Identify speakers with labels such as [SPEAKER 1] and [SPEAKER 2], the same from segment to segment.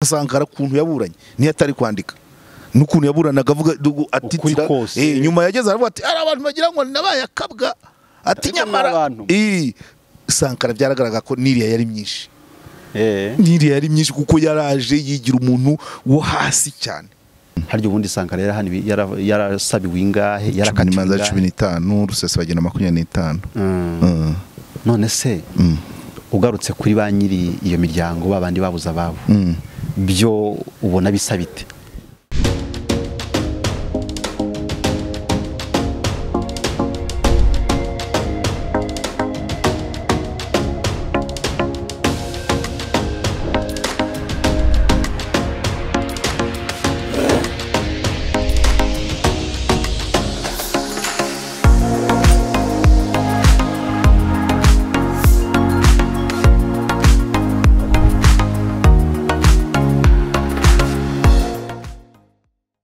[SPEAKER 1] sankara kuntu yaburanye niyo atari kwandika n'ukuntu yaburanaga avuga dugu- atitira
[SPEAKER 2] kose.
[SPEAKER 1] eh, nyuma yageze aravuga ati ari abantu bagira ngo nabaye akabwa ati
[SPEAKER 2] Ariko
[SPEAKER 1] nyamara
[SPEAKER 2] ni abantu.
[SPEAKER 1] Eh, sankara byaragaragara ko n'iriya yari myinshi
[SPEAKER 2] Eh.
[SPEAKER 1] n'iriya yari myinshi kuko yaraje yigira umuntu wo hasi cyane
[SPEAKER 2] harya ubundi sankara yarahaniwe- yara- yarasabiwe ingahe
[SPEAKER 1] cumi
[SPEAKER 2] yarakatiwe
[SPEAKER 1] n'imanza cumi
[SPEAKER 2] ingahe
[SPEAKER 1] n'itanu rusesabagina makumyabiri n'itanu
[SPEAKER 2] Mm.
[SPEAKER 1] Mm.
[SPEAKER 2] none se
[SPEAKER 1] Mm.
[SPEAKER 2] ugarutse kuri ba nyiri iyo miryango ba bandi babuze ababo
[SPEAKER 1] Mm.
[SPEAKER 2] byo ubona bisa bite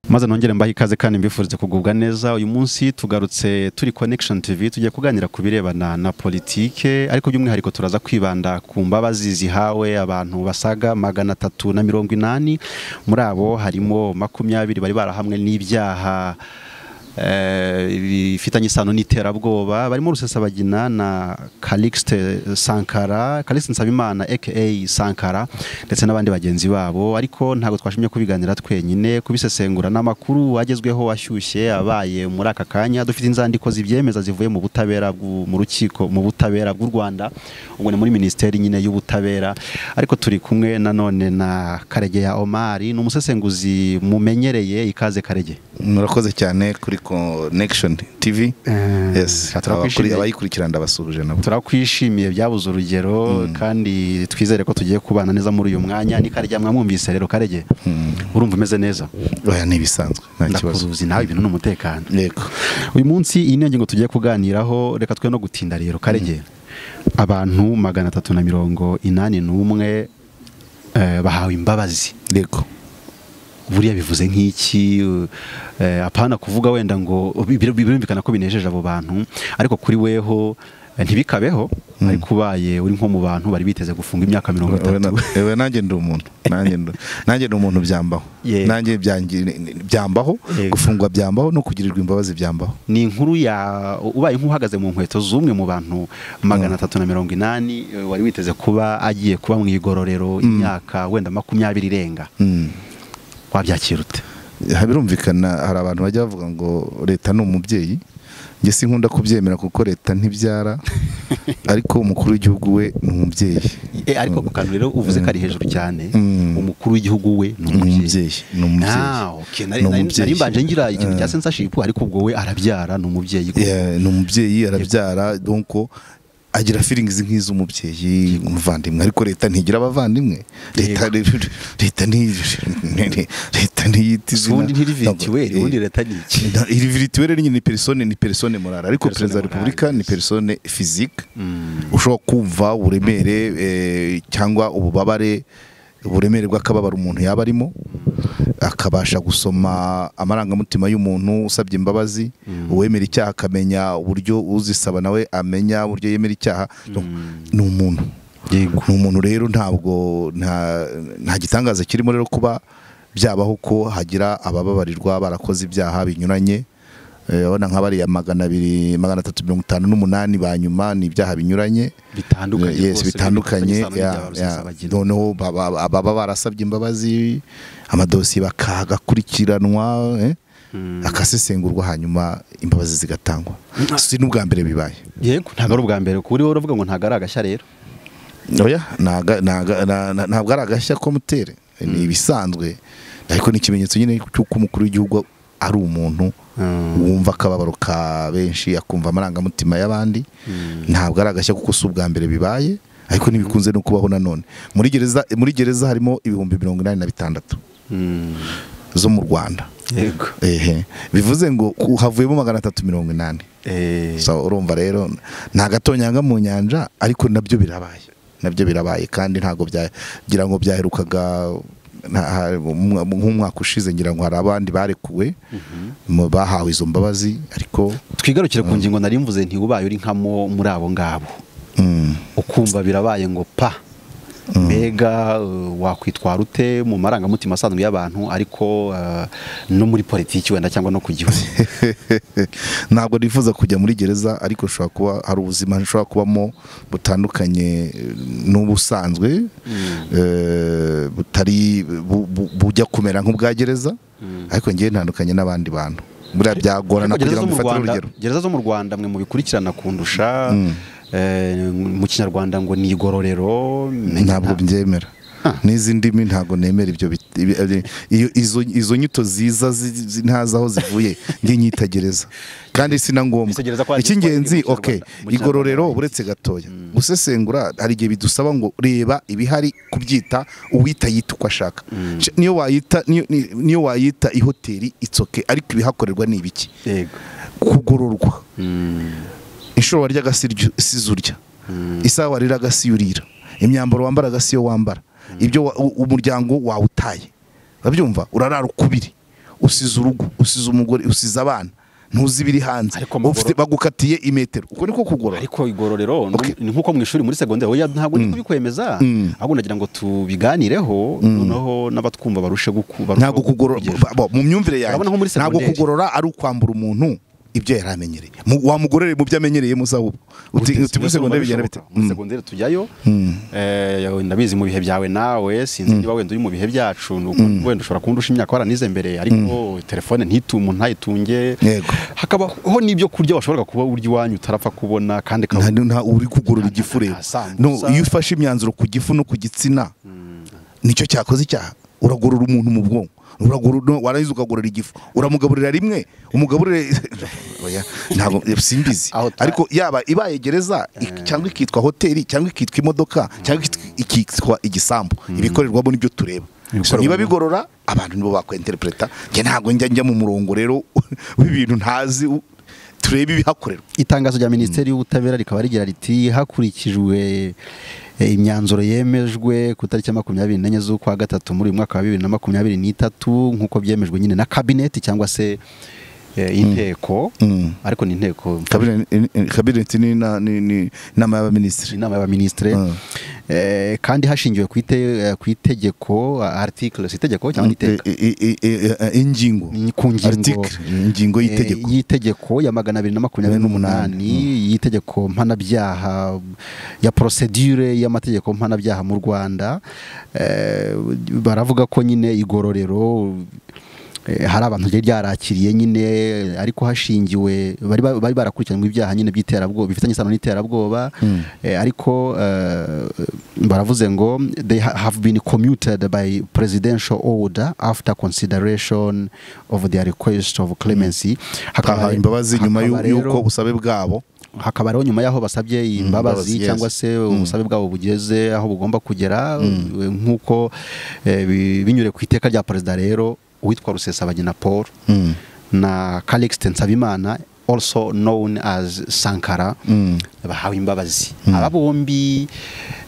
[SPEAKER 2] maze nongere mbahe ikaze kandi mbifurize kugubwa neza uyu munsi tugarutse turi connection tv tugiye kuganira ku birebana na politike ariko by'umwihariko turaza kwibanda ku mbabazi zihawe abantu basaga magana atatu na mirongo inani muri abo harimo makumyabiri bari barahamwe n'ibyaha eh, bifitanye isano n'iterabwoba barimo rusesabagina na Calixte Sankara Calixte Nsabimana aka Sankara ndetse n'abandi bagenzi babo ariko ntabwo twashimye kubiganira twenyine kubisesengura n'amakuru agezweho ashyushye abaye muri aka kanya dufite inzandiko zibyemeza zivuye mu butabera bw'u- mu rukiko mu butabera bw'u Rwanda ubwo ni muri minisiteri nyine y'ubutabera ariko turi kumwe nanone na Karegeya Omar ni umusesenguzi mumenyereye ikaze Karege
[SPEAKER 1] murakoze cyane kuri connection tv
[SPEAKER 2] Eh,
[SPEAKER 1] yes
[SPEAKER 2] turakwishimiye.
[SPEAKER 1] Abakuri- abayikurikirana ndabasuhuje nabo
[SPEAKER 2] turakwishimiye byabuze urugero kandi twizere ko tugiye kubana neza muri uyu mwanya ni karege mwamwumvise rero karege urumva umeze neza
[SPEAKER 1] oya ni ibisanzwe nta kibazo
[SPEAKER 2] ndakuruzi nawe ibintu ni umutekano
[SPEAKER 1] yego
[SPEAKER 2] uyu munsi iyi niyo ngingo tugiye kuganiraho reka twe no gutinda rero karege abantu magana atatu na mirongo inani n'umwe eh, bahawe imbabazi
[SPEAKER 1] yego
[SPEAKER 2] buriya bivuze nk'iki eh, apana kuvuga wenda ngo bir- birumvikana ko binejeje abo bantu ariko kuri weho eh, ntibikabeho ariko ubaye uri nko mu bantu bari biteze gufunga imyaka mirongo
[SPEAKER 1] Oya,
[SPEAKER 2] itatu
[SPEAKER 1] na- oya, nanjye ndi umuntu nanjye ndi- nanjye ndi umuntu byambaho
[SPEAKER 2] Yego.
[SPEAKER 1] nanjye byangi- byambaho
[SPEAKER 2] Yego.
[SPEAKER 1] gufungwa byambaho no kugirirwa imbabazi byambaho
[SPEAKER 2] ni inkuru ya ubaye nk'uhagaze mu nkweto z'umwe mu bantu magana atatu na mirongo inani eh, wari witeze kuba agiye kuba mu igororero imyaka wenda makumyabiri irenga
[SPEAKER 1] Mm.
[SPEAKER 2] wabyakira ute
[SPEAKER 1] Ha, birumvikana hari abantu bajya bavuga ngo leta ni umubyeyi njye sinkunda kubyemera kuko leta ntibyara ariko umukuru w'igihugu we ni umubyeyi
[SPEAKER 2] Eh, ariko ku kantu rero uvuze ko ari hejuru cyane
[SPEAKER 1] Mm.
[SPEAKER 2] umukuru w'igihugu we ni
[SPEAKER 1] ni
[SPEAKER 2] umubyeyi
[SPEAKER 1] umubyeyi ni umubyeyi
[SPEAKER 2] Ah, okay.
[SPEAKER 1] Ni
[SPEAKER 2] Nari- nari-
[SPEAKER 1] umubyeyi.
[SPEAKER 2] nari mbanje ngira ikintu cya
[SPEAKER 1] Eh.
[SPEAKER 2] censorship ariko ubwo we arabyara ni umubyeyi
[SPEAKER 1] Yeah, ni umubyeyi arabyara donko agira feelings nk'iz'umubyeyi umuvandimwe ariko leta ntigira abavandimwe leta leta ni leta ntiyita izina
[SPEAKER 2] ubundi ntirivitiweri
[SPEAKER 1] Ntabwo-
[SPEAKER 2] ubundi
[SPEAKER 1] eh,
[SPEAKER 2] leta ni iki
[SPEAKER 1] nta- iri virituweri nyine ni persone ni persone morale ariko
[SPEAKER 2] Persone
[SPEAKER 1] perezida wa
[SPEAKER 2] morale,
[SPEAKER 1] repubulika ni
[SPEAKER 2] yes.
[SPEAKER 1] persone physique ushobora kumva uburemere eh, cyangwa ububabare uburemere bw'akababaro umuntu yaba arimo akabasha gusoma amarangamutima y'umuntu usabye imbabazi uwemera icyaha akamenya uburyo uzisaba nawe amenya uburyo yemera icyaha ni umuntu
[SPEAKER 2] Yego.
[SPEAKER 1] ni umuntu rero ntabwo nta nta gitangaza kirimo rero kuba byabaho ko hagira abababarirwa barakoze ibyaha binyuranye Eh, urabona nka bariya magana abiri magana atatu mirongo itanu n'umunani ba nyuma ni ibyaha binyuranye
[SPEAKER 2] Bitandukanye
[SPEAKER 1] Yes,
[SPEAKER 2] rwose,
[SPEAKER 1] bitandukanye
[SPEAKER 2] bifitanye isano
[SPEAKER 1] ya,
[SPEAKER 2] n'ibya
[SPEAKER 1] ya.
[SPEAKER 2] rusesabagina.
[SPEAKER 1] noneho baba- baba- ababa barasabye imbabazi amadosiye bakagakurikiranwa eh, akasesengurwa hanyuma imbabazi zigatangwa si n'ubwa mbere bibaye
[SPEAKER 2] yego ntabwo ari ubwa mbere kuri wowe uravuga ngo ntabwo ari agashya rero
[SPEAKER 1] oya ntaga- ntaga- na- na- ntabwo ari agashya ko mutere ni ibisanzwe ariko ni ikimenyetso nyine cy'uko umukuru w'igihugu ari umuntu
[SPEAKER 2] Mm.
[SPEAKER 1] wumva akababaro ka benshi akumva amarangamutima y'abandi ntabwo ari agashya kuko si ubwa mbere bibaye ariko ntibikunze no kubaho nanone muri gereza muri gereza harimo ibihumbi mirongo inani na bitandatu zo mu rwanda
[SPEAKER 2] yego
[SPEAKER 1] ehe bivuze ngo ku- havuyemo magana atatu mirongo inani
[SPEAKER 2] Eh,
[SPEAKER 1] so urumva rero nta gatonyanga mu nyanja ariko nabyo birabaye nabyo birabaye kandi ntabwo byagira ngo byaherukaga nta- ha- mu- nk'umwaka ushize ngira ngo hari abandi barekuwe mu- bahawe izo mbabazi ariko
[SPEAKER 2] twigarukire ku ngingo nari mvuze nti ubaye uri nkamo muri abo ngabo
[SPEAKER 1] mm,
[SPEAKER 2] ukumva birabaye ngo pa mbega uh, wakwitwara ute mu marangamutima asanzwe y'abantu ariko uh, no muri politiki wenda cyangwa no ku gihugu
[SPEAKER 1] ntabwo nifuza kujya muri gereza ariko nshobora kuba hari ubuzima nshobora kubamo butandukanye eh, n'ubusanzwe eh, butari bu- bu- bujya kumera nk'ubwa gereza ariko ngewe ntandukanye n'abandi bantu buriya byagorana
[SPEAKER 2] Ariko
[SPEAKER 1] kugira
[SPEAKER 2] gereza
[SPEAKER 1] ngo
[SPEAKER 2] zo mu
[SPEAKER 1] mfatire
[SPEAKER 2] Rwanda-
[SPEAKER 1] urugero
[SPEAKER 2] gereza zo mu rwanda mwe mubikurikirana kundusha eh, mu kinyarwanda ngo ni igororero menya
[SPEAKER 1] ntabwo
[SPEAKER 2] nta-
[SPEAKER 1] byemera n'izi ndimi ntabwo nemera ibyo bit- ibi- ibi- iyo izo izo nyito ziza zi- zi- ntazi aho zivuye njye nyitagereza kandi si na ngombwa
[SPEAKER 2] Izo gereza ko hari
[SPEAKER 1] icy'ingenzi
[SPEAKER 2] izitwa mu
[SPEAKER 1] ok
[SPEAKER 2] Kinyarwanda- mu
[SPEAKER 1] igororero
[SPEAKER 2] Kinyarwanda.
[SPEAKER 1] uretse gatoya gusesengura hari igihe bidusaba ngo reba ibihari kubyita uwita yita uko ashaka Sh- niyo wayita niyo- ni- niyo wayita ihoteli itsoke ariko ibihakorerwa ni ibiki
[SPEAKER 2] yego
[SPEAKER 1] kugororwa
[SPEAKER 2] Mm.
[SPEAKER 1] inshuro waryaga si urya isaha wariraga si yo urira imyambaro wambaraga si yo wambara ibyo wa- u- umuryango wawe utaye urabyumva urarara ukubiri usize urugo usize umugore usize abana ntuzi ibiri hanze
[SPEAKER 2] Ariko amagoro-
[SPEAKER 1] Ufite- bagukatiye imetero uko niko kugorora
[SPEAKER 2] ariko igororero ni-
[SPEAKER 1] Okay.
[SPEAKER 2] ni nkuko mu ishuri muri segonderi oya ntabwo ndi kubikwemeza ahubwo nagira ngo tubiganireho noneho n'abatwumva barushe gukuba
[SPEAKER 1] ntabwo kugorora bo, mu myumvire yanjye
[SPEAKER 2] Urabona nko muri
[SPEAKER 1] ntabwo
[SPEAKER 2] segonderi.
[SPEAKER 1] kugorora ari ukwambura umuntu ibyo yari amenyereye Mu- wamugororeye mu byo amenyereye muzahubwo uti uti muri segonderi bigenda bite
[SPEAKER 2] muri
[SPEAKER 1] Mm.
[SPEAKER 2] segonderi tujyayo eh, ndabizi mu bihe byawe nawe sinzi niba wenda uri mu bihe byacu ni uko wenda ushobora kundusha imyaka waranize mbere ariko telefone ntitu umuntu ntayitunge
[SPEAKER 1] Yego.
[SPEAKER 2] hakabaho n'ibyo kurya washoboraga kuba urya iwanyu utarapfa kubona kandi
[SPEAKER 1] nta
[SPEAKER 2] ukaba-
[SPEAKER 1] nta uri kugorora igifureba
[SPEAKER 2] nta sambusa.
[SPEAKER 1] no iyo ufashe imyanzuro ku gifu no ku gitsina nicyo cyakoze icyaha uragorora umuntu mu bwonko Uragorora- no, warangiza ukagorora igifu uramugaburira rimwe umugaburire Oya, ntabwo eh, simbizi
[SPEAKER 2] Aho twa-
[SPEAKER 1] ariko yaba ibaye gereza ik- cyangwa ikitwa hoteli cyangwa ikitwa imodoka cyangwa ikitwa- ikitwa igisambu ibikorerwamo nibyo tureba So,
[SPEAKER 2] Ibikorerwamo.
[SPEAKER 1] niba bigorora abantu nibo bakwenterpreta njye ntabwo njya njya mu murongo rero w'ibintu ntazi u- turebe ibihakorerwa
[SPEAKER 2] itangazo rya minisiteri y'ubutabera rikaba rigira riti hakurikijwe eh, imyanzuro yemejwe ku itariki ya makumyabiri n'enye z'ukwa gatatu muri uyu mwaka wa bibiri na makumyabiri n'itatu nk'uko byemejwe nyine na kabineti cyangwa se eh, inteko
[SPEAKER 1] Mm.
[SPEAKER 2] ariko ni inteko
[SPEAKER 1] kabineti ni na- ni- ni inama y'abaminisitiri
[SPEAKER 2] inama y'abaminisitire
[SPEAKER 1] Mm.
[SPEAKER 2] Eh, kandi hashingiwe ku ite- eh, ku itegeko article si itegeko cyangwa iteka
[SPEAKER 1] I- i- i- i- i- ingingo
[SPEAKER 2] Ni ku ngingo.
[SPEAKER 1] Article, ingingo y'itegeko
[SPEAKER 2] Eh, y'itegeko ya magana abiri na makumyabiri n'umunani y'itegeko mpanabyaha ya procedure y'amategeko mpanabyaha mu rwanda Eh, baravuga ko nyine igororero eh, hari abantu ryari ryarakiriye nyine ariko hashingiwe bari ba- bari barakurikiranywe ibyaha nyine by'iterabwoba bifitanye isano n'iterabwoba Eh, ariko eh, baravuze ngo they ha- have been commuted by presidential order after consideration of their request of clemency
[SPEAKER 1] bahawe imbabazi nyuma y'u-
[SPEAKER 2] hakaba rero-
[SPEAKER 1] y'uko ubusabe bwabo
[SPEAKER 2] hakaba ariho nyuma y'aho basabye imbabazi
[SPEAKER 1] imbabazi, yes.
[SPEAKER 2] cyangwa se ubusabe bwabo bugeze aho bugomba kugera eh, nk'uko eh, bi- binyuriye ku iteka rya perezida rero uwitwa rusesabagina paul na calixte nsabimana also known as sankara bahawe imbabazi aba bombi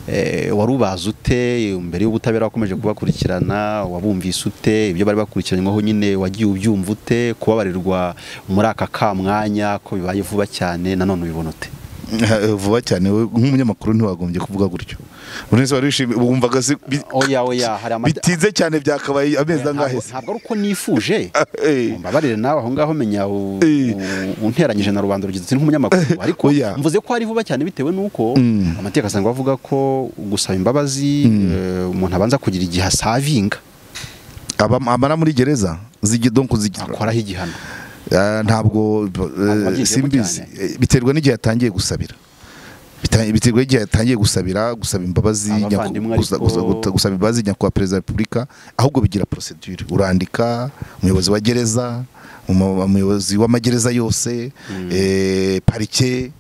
[SPEAKER 2] eh, wari ubazi ute mbere y'ubutabera wakomeje kubakurikirana wabumvise ute ibyo bari bakurikiranyweho nyine wagiye ubyumva ute kubabarirwa muri aka ka mwanya ko bibaye vuba cyane nanone ubibona ute
[SPEAKER 1] Eh, vuba cyane wowe nk'umunyamakuru ntiwagombye kuvuga gutyo buri wese wari wishimye wumvaga si- bi-
[SPEAKER 2] oya oya hari amata-
[SPEAKER 1] bitinze cyane byakabaye amezi angahe
[SPEAKER 2] Ntabwo
[SPEAKER 1] se
[SPEAKER 2] ntabwo ari uko nifuje
[SPEAKER 1] Eh.
[SPEAKER 2] mbabarire nawe aho ngaho menya u-
[SPEAKER 1] Eh.
[SPEAKER 2] u- unteranyije na rubanda rugize uti nk'umunyamakuru ariko
[SPEAKER 1] Oya.
[SPEAKER 2] mvuze ko ari vuba cyane bitewe n'uko
[SPEAKER 1] Mm.
[SPEAKER 2] amategeko asanzwe avuga ko gusaba imbabazi eh, umuntu abanza kugira igihe asavinga
[SPEAKER 1] Aba- amara muri gereza zigi- donc zigi-
[SPEAKER 2] akoraho igihano
[SPEAKER 1] Ah, ntabwo eh,
[SPEAKER 2] wabyigiyemo
[SPEAKER 1] simbizi
[SPEAKER 2] cyane.
[SPEAKER 1] Eh, biterwa n'igihe yatangiye gusabira Bita- biterwa n'igihe yatangiye gusabira gusaba imbabazi nyako-
[SPEAKER 2] Abavandimwe ariko-
[SPEAKER 1] gusa- gusa- guta- gusaba imbabazi nyakubahwa perezida wa repubulika ahubwo bigira procedure urandika umuyobozi wa gereza umu- umuyobozi w'amagereza yose eh, parike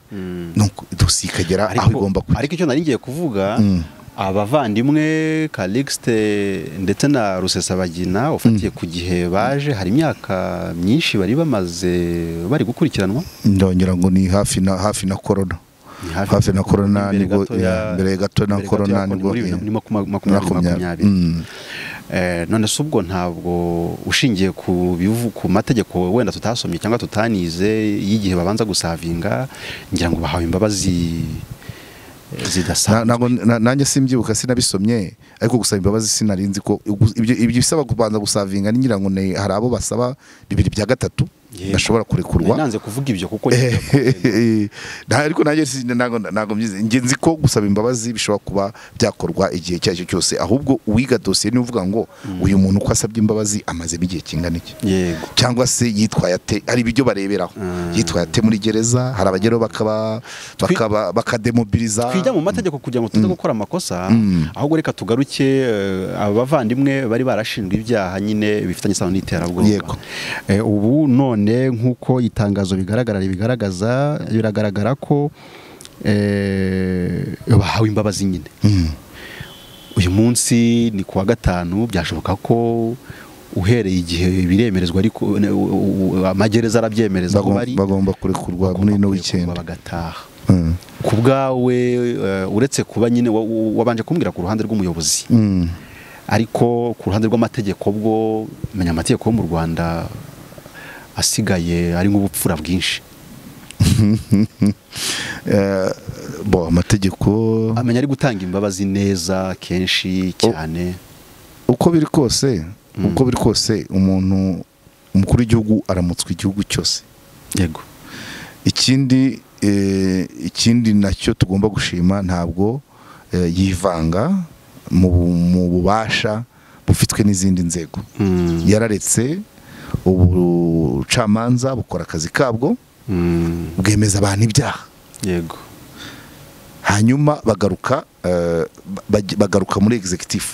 [SPEAKER 1] nuko dosiye ikagera aho igomba kujya
[SPEAKER 2] ariko icyo nari ngiye kuvuga abavandimwe Calixte ndetse na Rusesabagina ufatiye ku gihe baje hari imyaka myinshi bari bamaze bari gukurikiranwa
[SPEAKER 1] ndongera ngo ni hafi na hafi na korona
[SPEAKER 2] Ni
[SPEAKER 1] hafi na korona
[SPEAKER 2] imbere
[SPEAKER 1] nibwo
[SPEAKER 2] gato ya-
[SPEAKER 1] ya- mbere gato na
[SPEAKER 2] imbere gato ya
[SPEAKER 1] korona nibwo
[SPEAKER 2] muri bibiri na makumyabiri- makumyabiri makumyabiri
[SPEAKER 1] Mm.
[SPEAKER 2] Eh, none se ubwo ntabwo ushingiye ku bivu ku mategeko wenda tutasomye cyangwa tutanize y'igihe babanza gusavinga ngira ngo bahawe imbabazi
[SPEAKER 1] Na-
[SPEAKER 2] zidasanzwe
[SPEAKER 1] ntabwo na- nanjye simbyibuka sinabisomye ariko gusaba imbabazi sinari nzi ko ugu- ibyo ibyo bisaba kubanza gusavinga ni ngira ngo ni hari abo basaba bibiri bya gatatu
[SPEAKER 2] Yego.
[SPEAKER 1] bashobora kurekurwa
[SPEAKER 2] nanze kuvuga ibyo kuko
[SPEAKER 1] Nta- ariko nanjye si- ntabwo ntabwo mbizi. Njye nzi ko gusaba imbabazi bishobora kuba byakorwa igihe icyo ari cyo cyose ahubwo uwiga dosiye niwe uvuga ngo uyu muntu uko asabye imbabazi amazemo igihe kingana iki
[SPEAKER 2] yego
[SPEAKER 1] cyangwa se yitwaye ate hari ibyo bareberaho
[SPEAKER 2] Mm.
[SPEAKER 1] yitwaye ate muri gereza hari abageraho bakaba bakaba bakademobiliza
[SPEAKER 2] twijya mu mategeko kugira ngo tuze gukora amakosa ahubwo reka tugaruke eh, abavandimwe bari barashinjwe ibyaha nyine bifitanye isano n'iterabwoba
[SPEAKER 1] Yego.
[SPEAKER 2] Eh, ubu none nk'uko itangazo bigaragara ribigaragaza biragaragara ko eh, bahawe imbabazi nyine
[SPEAKER 1] Mm.
[SPEAKER 2] uyu munsi ni kuwa gatanu byashoboka ko uhereye igihe biremerezwa ariko ne- u- u- amagereza arabyemereza aho
[SPEAKER 1] Bagom-
[SPEAKER 2] bari
[SPEAKER 1] bagomba kurekurwa muri ino weekend
[SPEAKER 2] bagataha
[SPEAKER 1] Mm.
[SPEAKER 2] ku bwawe eh, uretse kuba nyine wa- wa- wabanje kumbwira ku ruhande rw'umuyobozi
[SPEAKER 1] Mm.
[SPEAKER 2] ariko ku ruhande rw'amategeko bwo menya amategeko yo mu rwanda asigaye ari nk'ubupfura bwinshi
[SPEAKER 1] Eh, bo amategeko
[SPEAKER 2] amenya ari gutanga imbabazi neza kenshi cyane
[SPEAKER 1] uko biri kose uko biri kose umuntu umukuru w'igihugu aramutswa igihugu cyose
[SPEAKER 2] yego
[SPEAKER 1] ikindi eh, ikindi nacyo tugomba gushima ntabwo eh, yivanga mu bu- mu bubasha bufitwe n'izindi nzego
[SPEAKER 2] Mm.
[SPEAKER 1] yararetse ubucamanza bukora akazi kabwo
[SPEAKER 2] Mm.
[SPEAKER 1] bwemeza abantu ibyaha
[SPEAKER 2] yego
[SPEAKER 1] hanyuma bagaruka eh, ba- baj- bagaruka muri executive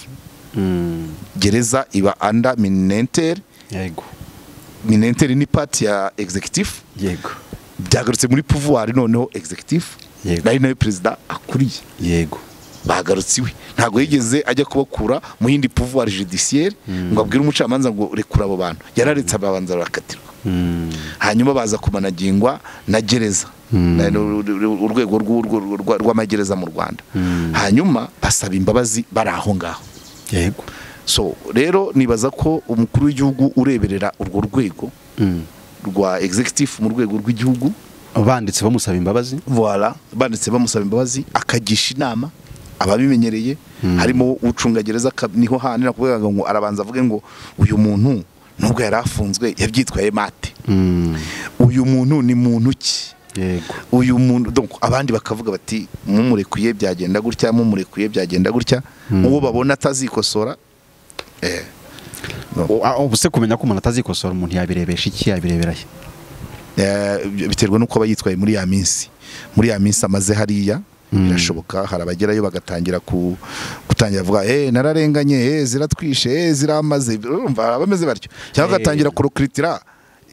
[SPEAKER 2] Mm.
[SPEAKER 1] gereza iba anda minenter
[SPEAKER 2] yego
[SPEAKER 1] minenter ni part ya executive
[SPEAKER 2] yego
[SPEAKER 1] byagarutse muri pouvoir noneho executive
[SPEAKER 2] Yego.
[SPEAKER 1] ari nayo perezida akuriye
[SPEAKER 2] yego
[SPEAKER 1] bagarutse iwe ntabwo yigeze ajya kubakura mu yindi pouvoir judiciaire ngo abwire umucamanza ngo rekura abo bantu yararetse ababanza barakatirwa
[SPEAKER 2] Mm.
[SPEAKER 1] hanyuma baza kumanagingwa na gereza
[SPEAKER 2] Mm.
[SPEAKER 1] Na- ru- ru- ru- urwego rw'urwo- rwa- rw'amagereza mu rwanda
[SPEAKER 2] Mm.
[SPEAKER 1] hanyuma basaba imbabazi bari aho ngaho
[SPEAKER 2] yego
[SPEAKER 1] so rero nibaza ko umukuru w'igihugu ureberera urwo rwego
[SPEAKER 2] Mm.
[SPEAKER 1] rwa executive mu rwego rw'igihugu
[SPEAKER 2] banditse bamusaba imbabazi
[SPEAKER 1] voila banditse bamusaba imbabazi akagisha inama ababimenyereye harimo ucungagereza aka- niho hanira kuvuga ngo arabanza avuge ngo uyu muntu nubwo yari afunzwe yabyitwaye mate
[SPEAKER 2] Mm.
[SPEAKER 1] uyu muntu ni muntu ki
[SPEAKER 2] yego
[SPEAKER 1] uyu muntu donc abandi bakavuga bati mumurekuye byagenda gutya mumurekuye byagenda gutya uwo babona atazikosora eh,
[SPEAKER 2] O- a- ubuse kumenya ko umuntu atazikosora umuntu yabirebesha iki yabirebera he
[SPEAKER 1] Eh, biterwa n'uko aba yitwaye muri ya minsi muri ya minsi amaze hariya birashoboka hari abagerayo bagatangira ku, gutangira kuvuga eh nararenganye eh ziratwishe eh ziramaze urumva hari abameze batyo cyangwa
[SPEAKER 2] Eh.
[SPEAKER 1] agatangira kurokritira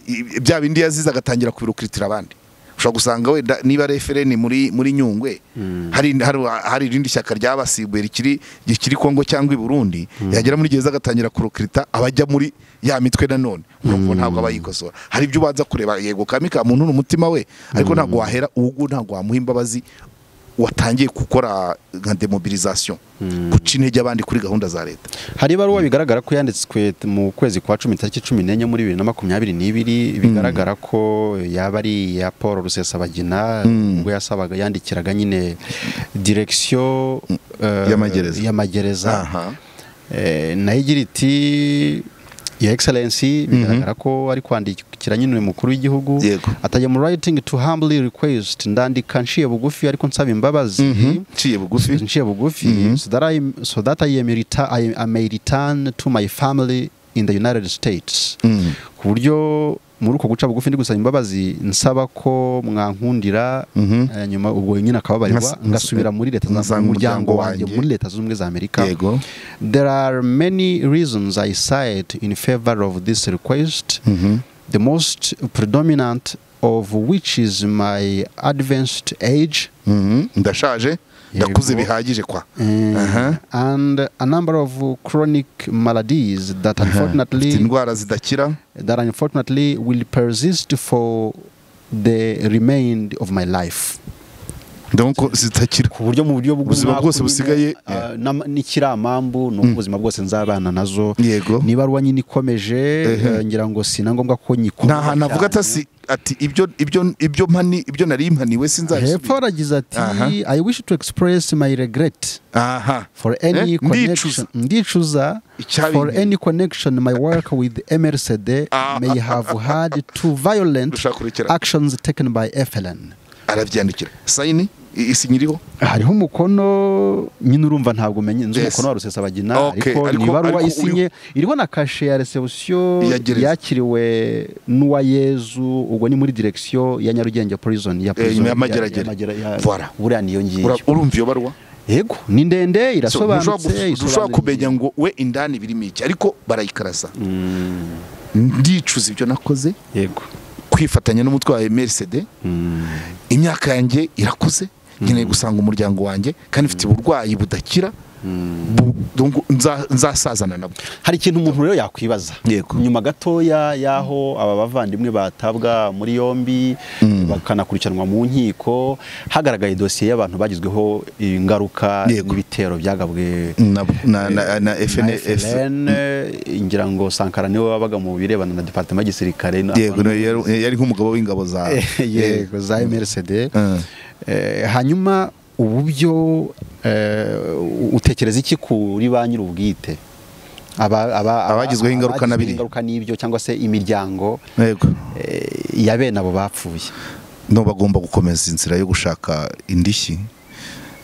[SPEAKER 1] i- bya bindi yazize agatangira kubirokritira abandi ushobora gusanga wenda niba refereni muri muri nyungwe hari hari hari irindi shyaka ryabasibuye rikiri rikiri Kongo cyangwa i Burundi yagera muri gereza agatangira kurokrita abajya muri ya mitwe nanone urumva ntabwo aba yikosora hari ibyo ubanza kureba yego kamika muntu ni umutima we ariko ntabwo wahera uwo ntabwo wamuha imbabazi watangiye gukora nka demobilisation guca intege abandi kuri gahunda za leta
[SPEAKER 2] hari ibaruwa bigaragara ko yanditswe t- mu kwezi kwa cumi tariki cumi n'enye muri bibiri na makumyabiri n'ibiri bigaragara ko yaba ari iya paul rusesabagina ubwo yasabaga yandikiraga nyine direkisiyo eh,
[SPEAKER 1] Y'amagereza.
[SPEAKER 2] y'amagereza
[SPEAKER 1] Aha.
[SPEAKER 2] Eh, nayo igira iti ya excellency bigaragara ko ari kwandikira nyine umukuru w'igihugu
[SPEAKER 1] Yego.
[SPEAKER 2] atajya mu writing to humbly request ndandika nciye bugufi ariko nsaba imbabazi
[SPEAKER 1] ciye bugufi
[SPEAKER 2] nciye bugufi so that I, so that I, am reta- I, I may return to my family in the United States
[SPEAKER 1] Mm.
[SPEAKER 2] ku buryo muri uko guca bugufi ndi gusaba imbabazi nsaba ko mwankundira
[SPEAKER 1] Mhm.
[SPEAKER 2] eh, nyuma ubwo nyine akababarirwa
[SPEAKER 1] Nkas-
[SPEAKER 2] ngasubira muri leta za
[SPEAKER 1] ngasanga
[SPEAKER 2] umuryango
[SPEAKER 1] umuryango
[SPEAKER 2] wanjye
[SPEAKER 1] wanjye.
[SPEAKER 2] muri leta z'ubumwe za Amerika
[SPEAKER 1] Yego.
[SPEAKER 2] there are many reasons I cite in favor of this request
[SPEAKER 1] Mhm.
[SPEAKER 2] the most predominant of which is my advanced age
[SPEAKER 1] Mhm. ndashaje ndakuze bihagije kwa
[SPEAKER 2] Uh,
[SPEAKER 1] Aha.
[SPEAKER 2] and a number of chronic maladies that
[SPEAKER 1] Mfite
[SPEAKER 2] unfortunately
[SPEAKER 1] indwara zidakira
[SPEAKER 2] that unfortunately will persist for the remainder of my life.
[SPEAKER 1] ndabona zitakira
[SPEAKER 2] ku buryo mu buryo
[SPEAKER 1] Ubuzima
[SPEAKER 2] bw'umwaka
[SPEAKER 1] bwose
[SPEAKER 2] nyine,
[SPEAKER 1] busigaye,
[SPEAKER 2] ah, n'ama- n'ikiramambu ni ubuzima bwose nzabana nazo
[SPEAKER 1] yego
[SPEAKER 2] ni ibaruwa nyine ikomeje
[SPEAKER 1] Ehe.
[SPEAKER 2] eh, ngira ngo si na ngombwa ko nyikora
[SPEAKER 1] nta hantu avuga atasi ati ibyo ibyo ibyo mpani ibyo nari impaniwe
[SPEAKER 2] hepfo
[SPEAKER 1] sinzabisubira
[SPEAKER 2] aragize ati
[SPEAKER 1] Aha.
[SPEAKER 2] i wish to express my regret
[SPEAKER 1] aha
[SPEAKER 2] for any
[SPEAKER 1] Eh,
[SPEAKER 2] connection ndicuza
[SPEAKER 1] Icyabi-
[SPEAKER 2] for any connection my work with MRCD
[SPEAKER 1] Ah.
[SPEAKER 2] may have had to violent
[SPEAKER 1] Dushaka kurekera.
[SPEAKER 2] actions taken by FLN
[SPEAKER 1] arabyandikira sayini i- isinyiriho
[SPEAKER 2] hariho umukono nyine urumva ntabwo umenye nzi
[SPEAKER 1] Yes.
[SPEAKER 2] umukono wa rusesabagina
[SPEAKER 1] Okay,
[SPEAKER 2] ariko
[SPEAKER 1] ariko-
[SPEAKER 2] ni ibaruwa
[SPEAKER 1] ariko
[SPEAKER 2] isinye iriho na kashe ya resebusiyo
[SPEAKER 1] Ya gereza.
[SPEAKER 2] yakiriwe n'uwayezu ubwo ni muri direkisiyo ya nyarugenge prison ya prison
[SPEAKER 1] ya Mageragere.
[SPEAKER 2] Magera- ya-
[SPEAKER 1] Voilà.
[SPEAKER 2] buriya niyo ngiyo
[SPEAKER 1] Ura- urumva iyo baruwa
[SPEAKER 2] yego ni ndende
[SPEAKER 1] So, ntushobora
[SPEAKER 2] irasobanutse
[SPEAKER 1] guf- ntushobora
[SPEAKER 2] isobanura
[SPEAKER 1] kumenya ngo we indani birimo iki ariko barayikarasa ndicuza ibyo nakoze
[SPEAKER 2] ingingo. yego
[SPEAKER 1] kwifatanya n'umutwe wa merisede
[SPEAKER 2] Mm.
[SPEAKER 1] imyaka yanjye irakuze nkeneye gusanga umuryango wanjye kandi mfite uburwayi budakira bu- donc nza- nzasazana nabwo
[SPEAKER 2] hari ikintu umuntu rero yakwibaza
[SPEAKER 1] Yego.
[SPEAKER 2] nyuma gatoya y'aho aba bavandimwe batabwa muri yombi bakanakurikiranwa mu nkiko hagaragaye dosiye y'abantu bagizweho ingaruka
[SPEAKER 1] Yego.
[SPEAKER 2] n'ibitero byagabwe
[SPEAKER 1] na, na, na, na
[SPEAKER 2] na
[SPEAKER 1] FNF
[SPEAKER 2] FLN ngira ngo Sankara niwe wabaga mu birebana na departement y'igisirikare
[SPEAKER 1] yego no, yari yari nk'umugabo w'ingabo za
[SPEAKER 2] yego za MRCD
[SPEAKER 1] Mm.
[SPEAKER 2] Eh, hanyuma ubu byo eh, utekereza iki kuri ba nyir'ubwite Aba- aba- aba-
[SPEAKER 1] Abagizweho ingaruka
[SPEAKER 2] abagizweho
[SPEAKER 1] n'abiri.
[SPEAKER 2] ingaruka n'ibyo cyangwa se imiryango
[SPEAKER 1] yego
[SPEAKER 2] eh, ya bene abo bapfuye
[SPEAKER 1] no bagomba gukomeza inzira yo gushaka indishyi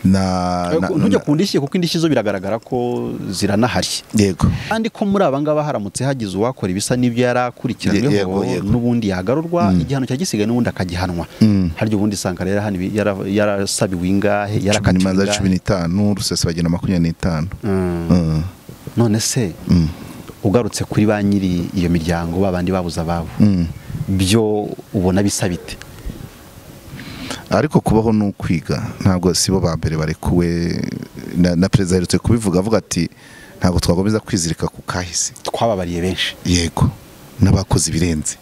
[SPEAKER 1] na, na, na
[SPEAKER 2] ntujye ku ndishyi kuko indishyi zo biragaragara ko ziranahari
[SPEAKER 1] yego
[SPEAKER 2] kandi ko muri aba ngaba haramutse hagize uwakora ibisa n'ibyo yari
[SPEAKER 1] Ye- yego,
[SPEAKER 2] akurikiranyweho
[SPEAKER 1] yego.
[SPEAKER 2] n'ubundi yagarurwa igihano cya gisigaye n'ubundi akagihanwa
[SPEAKER 1] Mm.
[SPEAKER 2] harya ubundi Sankara yari ahaniwe- yara- yarasabiwe ingahe yarakatiwe
[SPEAKER 1] imanza cumi
[SPEAKER 2] ingahe
[SPEAKER 1] n'itanu rusesa bagenda makumyabiri n'itanu
[SPEAKER 2] Mm.
[SPEAKER 1] Mm.
[SPEAKER 2] none se
[SPEAKER 1] Mm.
[SPEAKER 2] ugarutse kuri ba nyiri iyo miryango babandi babuze ababo
[SPEAKER 1] Mm.
[SPEAKER 2] byo ubona bisa bite
[SPEAKER 1] ariko kubaho ni ukwiga ntabwo si bo ba mbere barekuwe na, na perezida aherutse kubivuga avuga ati ntabwo twakomeza kwizirika ku kahise
[SPEAKER 2] twababariye benshi
[SPEAKER 1] yego n'abakoze ibirenze